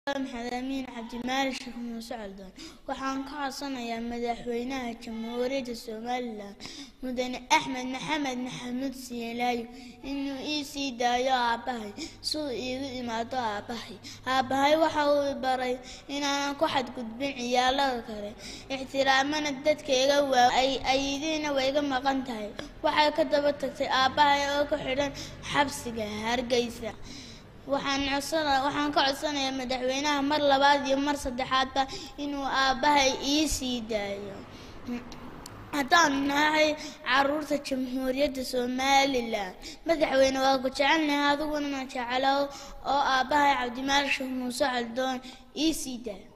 maxamed amiin cabdimaalik sheekh muuse caldoon waxaan ka codsanayaa madaxweynaha jamhuuriyadda somalilan mudane axmed maxamed maxamuud siilaayo inuu ii sii daayo aabbahay suu iigu imaado aabbahay aabbahay waxa uu baray inaanan ku xadgudbin ciyaalada kale ixtiraamana dadkayga waa aydiina way iga maqan tahay waxay ka daba tagtay aabbahay oo ku xidhan xabsiga hargeysa waxaan codsana waxaan ka codsanayaa madaxweynaha mar labaad iyo mar saddexaadba inuu aabbahay ii sii daayo haddaan nahay caruurta jamhuuriyadda somalilan madaxweyne waa ku jecelnahay adiguna jecelo oo aabbahay cabdimaalik sheekh muuse caldoon ii sii daayo